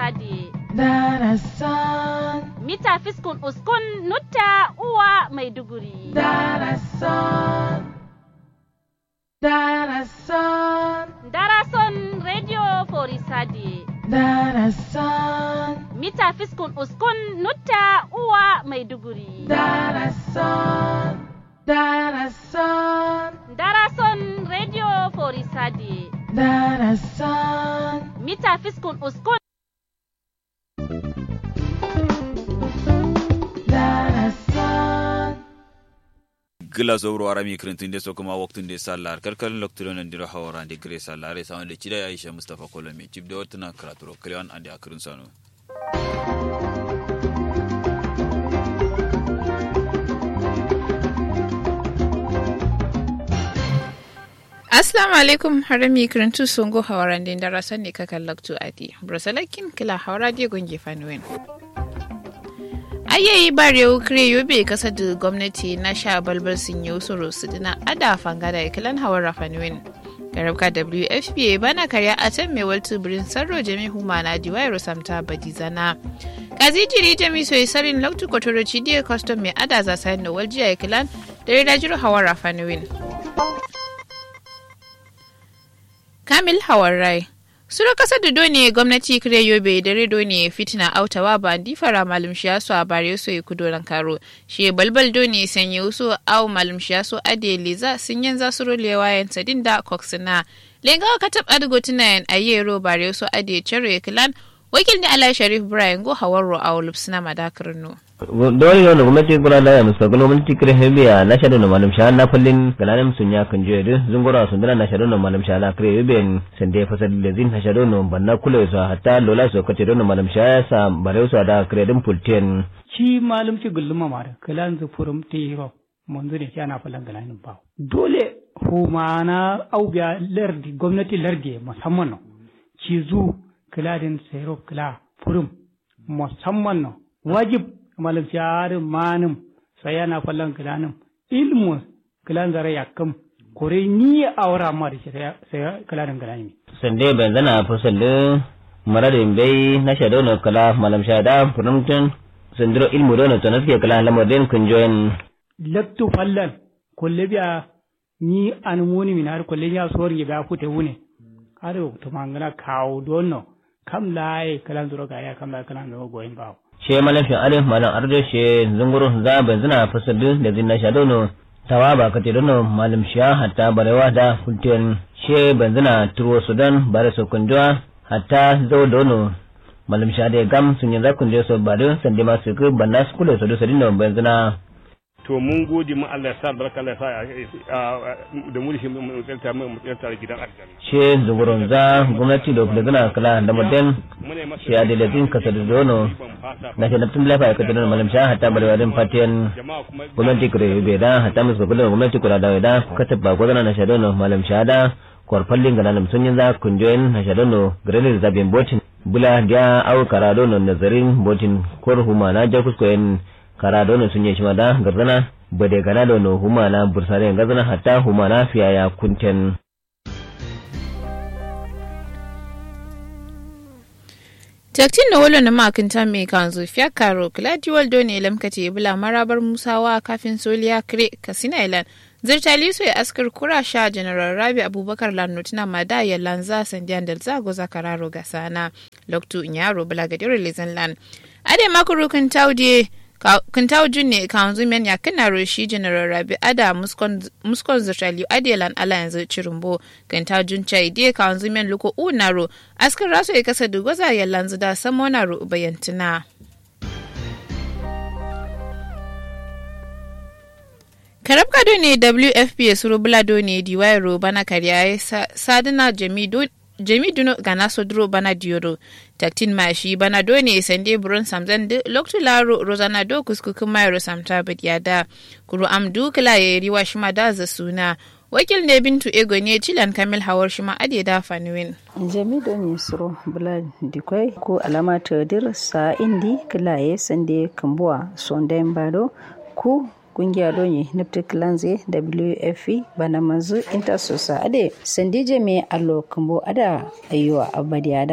Sade. Darasan. Mita fiskun uskun nutta uwa Maiduguri. Darasan. Darasan. Darason Radio Forisade. Darasan. Mita fiskun uskun nutta uwa Maiduguri. Darasan. Darasan. Darason Radio Forisade. Darasan. Mita fiskun uskun Darasan. gila zowro arami kirintinde so kuma waktunde sallar kalkal loktuɗon ndiro hawarande gré sallare sawande ciɗa aicha moustapha kolomi cibde wottana karaturo klewan ande akirin sano Assalamu alaikum harami kirantu songo hawaran din darasan ne kakan laktu adi. Brosalakin kila hawara die gonge fanuwen. Ayayi bare ukre yobe kasa da gwamnati na sha balbal sun yi usuru su dina ada fanga da ikilan hawar fanuwen. Garabka WFPA bana karya a can mai waltu birin sarro jami humana diwayar samta badizana. Kazi jiri jami soyi sarin laktu kotoro cidiyar custom mai ada za sayan da waljiya ikilan da ridajiru hawar fanuwen. Kamil Hawarai. Sura kasar da doni gwamnati kire yobe da redo ne fitina autawa ba di fara malum shiyasu a bare so ya kudo karo. Shi balbal doni sanye wasu au malum shiyasu ade liza sun yanza su rolewa yan sadin da koksina. Lenga ka tab adigo tunayen ayyero bare so ade chere kilan wakil ni Ala Sharif Brian go hawarro a lupsina madakar no. dole ne gwamnati kula da musa gwamnati kire hebiya na shaɗu na malam sha na fallin galanin sun ya kan jiya duk zungura sun dana na shaɗu na malam sha na kire hebiyan sun da fasar da zin na shaɗu na banna kula su hatta lola su kace don malam sha ya sa bare su da kire din pultiyan shi malum ci gulluma mara kalan zu furum tiro munzu ne kana falan galanin ba dole humana aubiya lardi gwamnati lardi musamman no ci zu kiladin sayro kila furum musamman no wajib malam sharin manim sai yana fallan kilanin ilmu kilan zara yakam kore ni awra ma da sai kilanin kilani sande ban zana fasal da maradin bai na shaɗu na kala malam sha da furumtun sandiro ilmu don to na suke kala lamarin kun join lattu fallan kulle biya ni an muni min har kulle ya sori ya fute wune har to mangana kawo donno kam laye kalan zuro ga ya kam la kalan zuro goyin bawo she malafin arin malam ardo she zunguru za ban zina fasadu da zinna sha dono tawa ba ka dono malam sha hatta barewa da kulten she ban zina turo sudan bare so kunjwa hatta zo dono malam sha da gam sun yi zakun je so bare sande ma su ku banna su kula so do sadin ban zina to mun gode mu Allah ya sa barka Allah ya sa da mu shi mu tsanta mu tsanta gidan aljanna she zungurun za gwamnati da kula zina kala da madan shi adilazin ka sadu dono na shi naftin lafa ka tunan malam sha hatta barewa din fatiyan gwamnati kure bai da hatta musu kula gwamnati kula da da ka tabba ko na sha dono malam sha da kwarfallin ga nan sun yin za kunjoyin na sha dono grenade zabin botin bula dia au karadono nazarin botin kor huma na ja kuskoyen karadono sun yi shi da garzana bade gana dono huma na bursare gazana hatta huma na fiya ya kunten Taktin na wolo na makinta mai kanzu fiya karo Gladiwal Doni lamkate bula marabar Musawa kafin Soliya Kire Kasina Ilan. Zirtali su ya askar kura sha General Rabi Abubakar Lannotina Mada ya lanza sandiyan da zago zakararo ga sana. Loktu Inyaro bula gadirin Lizenland. Ade makuru kan taudie kintaw junne kanzu men ya kana roshi general rabi ada muskon zirtali adelan ala yanzu cirumbo kintaw jun chai die kanzu men luko unaro askar raso ya kasa dugoza ya lanzu da samona ru bayantina karab kado ne wfp suru bulado ne diwayaro bana kariya sadina jami'do jami duno gana sodro bana dioro taktin mashi bana do ne sande buron samzan de loktu laro rozana do kuskukin mayro samta da kuru amdu kila ya riwa shima da za suna wakil ne bintu ego ne cilan kamil hawar shima ade da fanuwin jami do ne suro bula dikwai ko alama tadir sa indi kila ya sande kambuwa sondayin bado ku kungiya donye niptic lanze wfe bana manzu intersosa ade sandije me allo kambo ada ayuwa abadi ada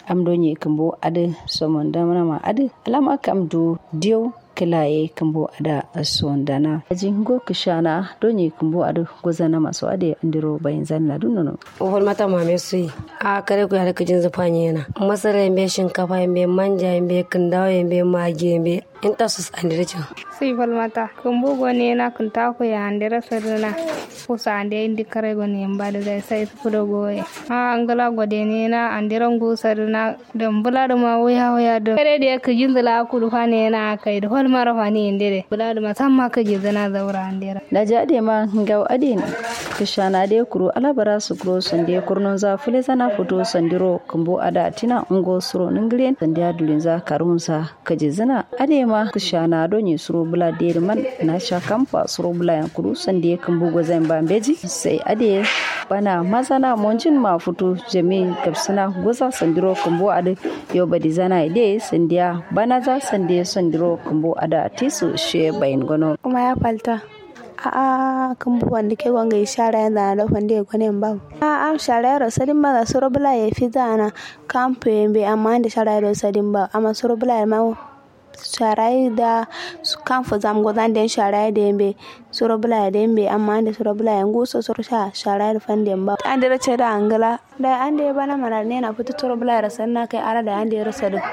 amdonye kambo ade somon damana ma ade alama kam du diyo kilaye kambo ada sondana jingo kishana donye kambo ade gozana maso ade andiro bayin zanna dunono Ofar mata mame su yi. A kare ku yare kujin zufa yana. Masara yambe shinkafa yambe manja yambe kindawa yambe magi yambe. In ta su andire cin. sai falmata kun bugo ne na kun ta ku ya handira sarina ku sa ande indi kare go ne ba da dai sai su kudo goye a angala gode ne na andiran go sarina da bula da ma waya waya da kare da ka jinzala ku dufa ne na kai da hol mara fa ne indire bula da ma san ma ka jinzana zaura andira na ji ade ma ngaw ade ne kishana de kuro alabara su kuro sande kurnon za fule zana fito sandiro kambo ada tina ungo suro ningren sandiya dulin za karunsa kaje zana ade ma kishana donye suro bula de man na sha kamfa suro bula yan kuro sande kambo gozan bambeji sai ade bana mazana monjin ma fito jami gabsana goza sandiro kambo ade yo badi zana ide sandiya bana za sande sandiro kambo ada tisu she bayin gono kuma ya falta a'a kan bu wanda ke gwanga ya shara yana da da fande ya gwane ba a'a shara yaro sadin ba da suro bula ya fi zana kamfu yambe amma da shara yaro sadin ba amma suro bula ya ma shara da kamfu zam gozan den shara da yambe suro bula ya da yambe amma da suro bula ya nguso suro sha shara da fande ba an da race da angala da an da ya bana mara ne na fito suro bula ya rasa na kai ara da an da ya rasa da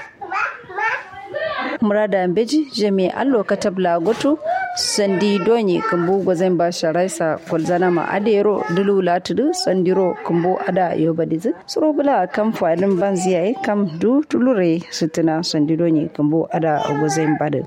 murada beji jami allo katabla goto sandi donyi kumbu gwazen ba sharaisa kwalzana ma adero dulu latudu sandiro kumbu ada yobadizi suro bula kam fadin banziyaye kam du tulure sitina sandi donyi kumbu ada gwazen badu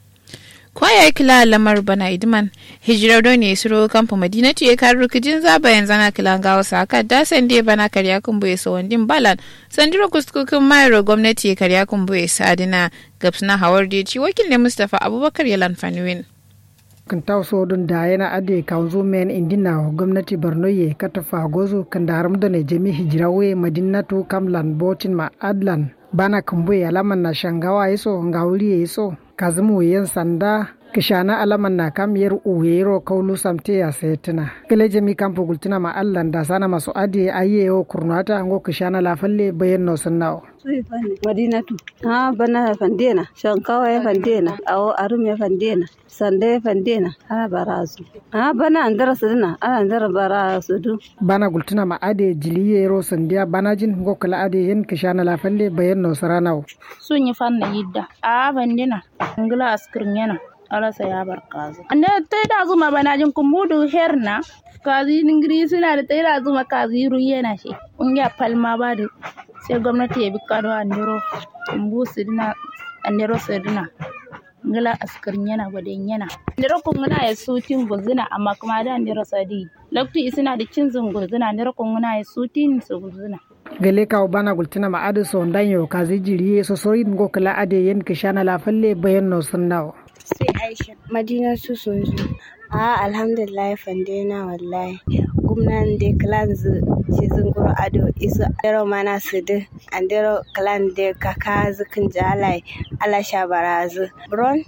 kwaya kila lamar bana idman hijirar don ne suro kamfa madinatu ya karu kijin zaba yanzu na kila gawa saka da sande bana karya kumbu ya sawandin balan sandiro kuskukin mayar gwamnati ya karya kumbu ya sadina gabsna hawar da ci wakil ne mustapha abubakar ya lanfaniwin kan taw sodun da yana ade kanzu men indina gwamnati borno ye katafa gozu kan daram da ne jami hijirawe madinatu kamlan botin ma adlan bana kumbuye alaman na shangawa yaso ngawuli yaso kazumu yen sanda kishana alaman na kam yer uwero kaulu samte ya setina kele jemi kampo gultina ma allan da sana masu adi aye o kurnata ngo kishana la falle bayen no sannawo madinatu ha bana fandena shankawa ya fandena awo arum ya fandena sanda ya fandena ana barazu ha bana andara suduna ana andara barazu du bana gultina ma ade jiliye ro sandiya bana jin ngo kala ade yen kishana la falle bayen no saranawo sun yi fanna yidda a bandina ngila askirin yana alasa ya bar kazi ande tai da zuma bana jin kumudu herna kazi ningiri suna da tai da zuma kazi ruye na shi ungiya palma ba da sai gwamnati ya bi kado andero kumbu sidina andero sidina ngila askirin yana gwadin yana andero kunguna ya sutin guzina amma kuma da andero sadi lokti isina da cin zunguzina andero kunguna ya sutin su guzina gele kawo bana gultina ma adu so ndanyo kazi jiriye so sori ngo kala ade yen kishana la falle bayan no sunnawo sai aisha madina su sun zo a alhamdulillah fande na wallahi gumnan de clan zu ci zunguro ado isu dero mana su de andero clan de kaka zukin jalai ala shabarazu bron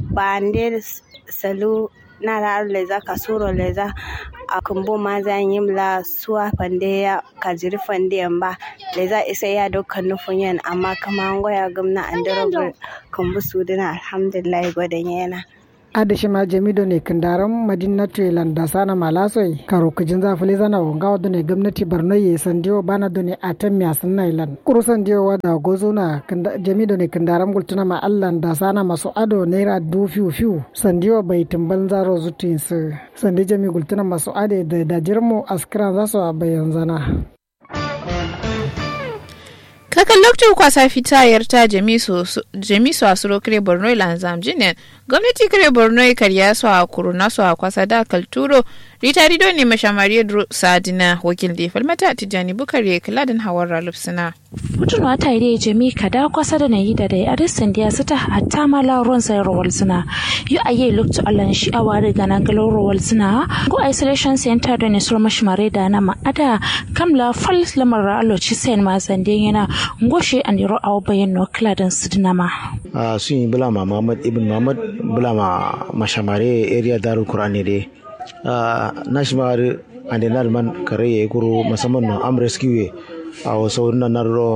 bande salu na da leza kasuro leza a kumbu ma zan yi mla suwa fande ya kajiri fande yamba leza isa ya dukkan nufin yan amma kama an goya gamna an daro kumbu su dina alhamdulillah gwadon yana adashi ma jamido ne kandaran madinatu landa sana malasoi karo kujin zafile zana wanga wadda ne gwamnati barno ye sandiyo bana do ne atan miya sanna ilan kuru sandiyo wada gozo na jamido ne kandaran gultuna ma allan da sana masu ado naira du fiu fiu sandiyo bai tumban zaro zutin su sandi jami gultuna masu ade da dajirmu askiran za su bayan zana kakan lokacin kwasa fitayar ta jamisu a suro kare borno lanzam jinin gwamnati kare borno karya su a kuruna su a kwasa da kalturo rita rido ne mashamari sadina wakil da falmata tijjani bukari kiladin hawar ralufsina mutum wata ide jami kada kwasa da na yi da dai arisan da su ta hatta ma lauron sai rawal suna yu aye lokacin allan shi a wari gana galo rawal suna go isolation center da ne sur mashmare da na ma'ada kamla fal lamar aloci sayan ma zande yana ngoshe an yaro awo bayan no kiladin sidinama sun yi bulama Muhammad ibn Muhammad bulama mashamare area darul Qur'an ne dai na shi ande nal man kare ya kuro musamman no am rescue a wasu na narro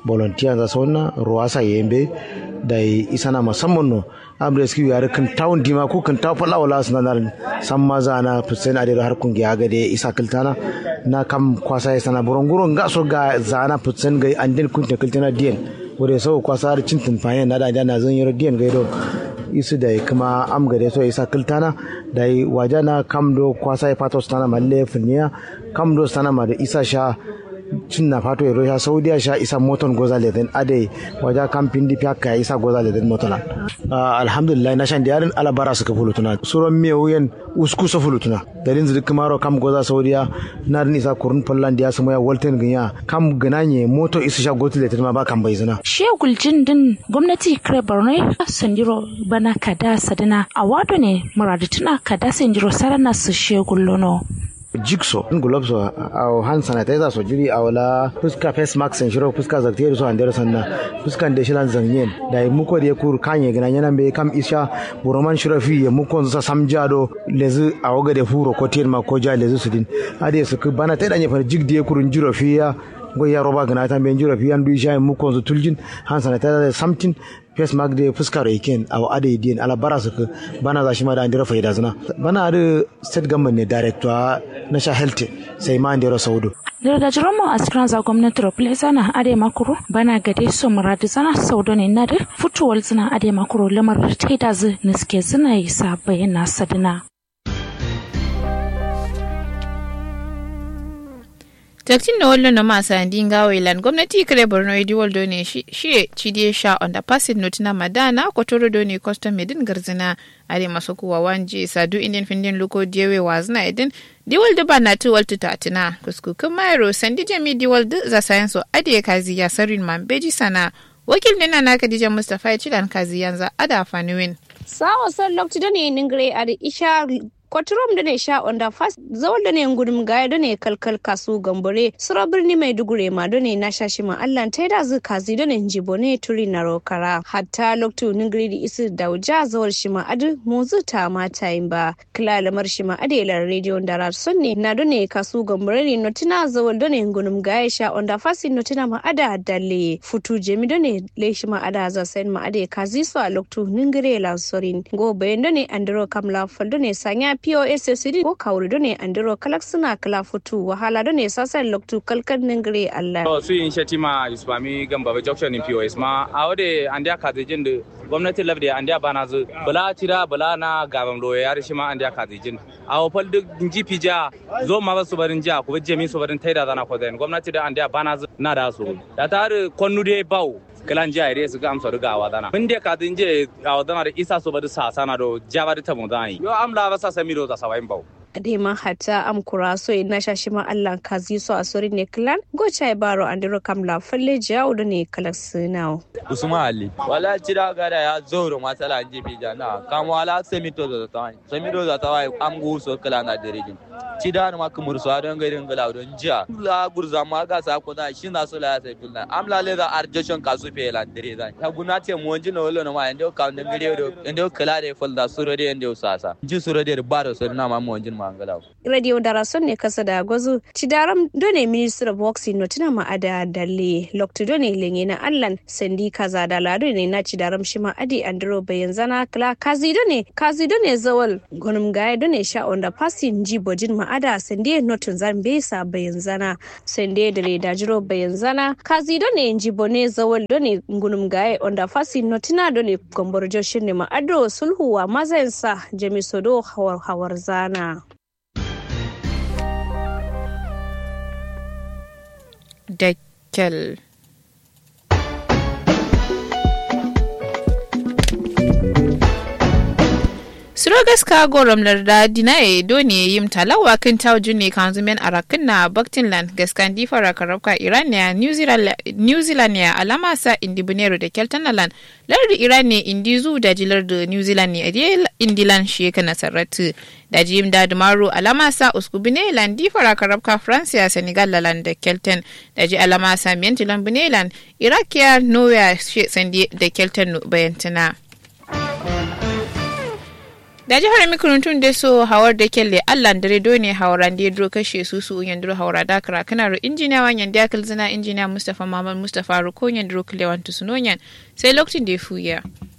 volunteer za sonna ruwasa yembe da isana musamman no amre ski yare kan tawun dima ko kan taw fala wala suna nar san maza na fusen ade har kun ga ga de isa kiltana na kam kwasa sana burunguro ga so ga zana fusen ga andin kun ta kiltana dien wore so kwasa har cin tun fayen na da na zan yi dien ga do isu da kuma am gade so isa kiltana da wajana kam do kwasa ya fato sana malle funya kam do sana ma da isa sha cin na fato ya sha saudiya sha isa moton goza leden ade waja kampin di fiaka isa goza leden motona alhamdulillah na shan diyarin alabara suka fulutuna suron miya wuyen usku sa fulutuna dalin zidi kamaro kam goza saudiya na rin isa kurun fallan diya su maya walten ganya kam gananye moto isa sha gotu leden ma ba kan bai zina shegul jin din gwamnati kare borno sandiro bana kada sadana a wado ne muradutuna kada sandiro sarana su shegul lono jigso gloves a hand sanitizer so jiri a wala fuska face mask en shiro fuska zaktiere so andere sanna fuska de shilan zanyen da muko de kur kanye gina yana be kam isha buroman shiro fi ya muko sa samjado lezu a waga de furo ko tir ma ko ja lezu sudin ade su bana tai danye far jig de kurun jiro fi ya go ya roba gina ta ben jiro fi an du sha muko zu tuljin hand sanitizer something face mask de fuska ro iken aw ade din ala bara su bana za shi ma da andira faida zina bana da state government ne director na sha health sai ma andira saudu da da jiromo a cikin za gwamnati rople zana ade makuru bana gade so muradu zana saudo ne na da fitowar zina ade makuru lamar da ta da zu niske zina yi sa bayyana sadina jaktin da wallo na masu andin gawo ilan gwamnati kare borno idi waldo ne shi cidiye sha on da passing note na madana kotoro do ne custom medin garzina are masu kuwa wanje sadu indian findin luko diyewe wazna edin diwal da bana tu waltu tatina kuskukun mayro sandi jami diwal da za sayanso adiye kazi ya sarin mambeji sana wakil nina na kadija mustapha ya cilan kazi yanzu ada fanuwin sawa son lokti da ne ningire a da isha kwaturom da ne sha onda fast zawal da ne gudum gaya da ne kalkal kasu gambore sura birni mai dugure ma da ne na shashi ma allan ta da zu kazi da ne jibo ne turi na rokara hatta loktu ningiri da isu dauja zawal shi ma adu mozu ta mata yin ba kila lamar shi ma adelar rediyo da ratsun ne na da ne kasu gambore ne notina zawal da ne gudum gaya sha onda fast notina ma ada dalle futu jemi da ne le shi ma ada za sayin ma ade kazi su a loktu ningire lansorin go bayan da ne andro kamla fal da ne sanya POSSD ko kawri do ne andiro kalak suna kala futu wahala do ne sasan loktu kalkar ningire Allah. To su yin shatima Islami gamba junction in POS ma a wade andiya kazijin da gwamnati labde andiya bana zu bala tira bala na gaban loye ya rishi ma andiya kazijin. A wafal duk GP ja zo ma ba su barin ja ku jami su barin taida zana ko zain gwamnati da andiya bana zu na da su. Da ta konnu dai bau kilan jiya ire su ga amsa riga wa dana mun de ka din je a wadana da isa so bada sa sana do jaba da tamu dani yo amla ba sa sami do za sawayin bau dema hata am kuraso ina shashi ma Allah kazi so a sori ne klan go chai baro andiro kamla falle jawo da ne kalak sinawo Usman Ali wala cira gada ya zoro matsala je bi jana kam wala semi to da tawai semi to da tawai am gu so kala na derejin cida na makumur so don gairin gala don jiya la gurza ma ga sa ko da shi na so la sai filna am la le da arjeshin kasu fe la dere da ya guna te mu wanji na wolo na ma ndo ka ndo gire do ndo kala de fol da suro de ndo sasa ji suro de ba do so na ma mu wanjin mangala radio darason ne kasa da gwazo cidaram done minister of works no tina ma ada dalle lokto done lenye na allan sandi kaza da lado ne na cidaram shi ma adi andro bayan zana kala kazi done kazi done zawal gonum gaye done sha onda passing ji bojin ma ada sandi notun zambe sa bayan zana sandi da le dajiro bayan zana kazi done ji bone zawal done gunum gaye onda passing notina done gombor joshin ne ma ado sulhuwa mazayansa jamisodo hawar hawar zana Deckel. Surogas kago ramlar da dinaye doni yim talawa kan tawo junne kan zumen arakin na Baktinland gaskan difara karabka Irania New Zealand ya alama sa indi bunero da Keltanaland lardi Iran indi zu da jilar da New Zealand ne a indilan shi kana sarratu da jim da dumaro alama sa uskubine land difara karabka France ya Senegal lalan da Kelten da ji alama sa miyantilan bunelan Iraq ya Norway sandi da Kelten bayantana. da jihar mikurutun da so hawar da kelle allan dare do ne hawaran da dro kashe su su yandro hawara da kara kana ro injiniya wan yanda kalzina injiniya mustafa mamal mustafa ro ko yandro klewan tusunoyan sai lokacin da ya fuya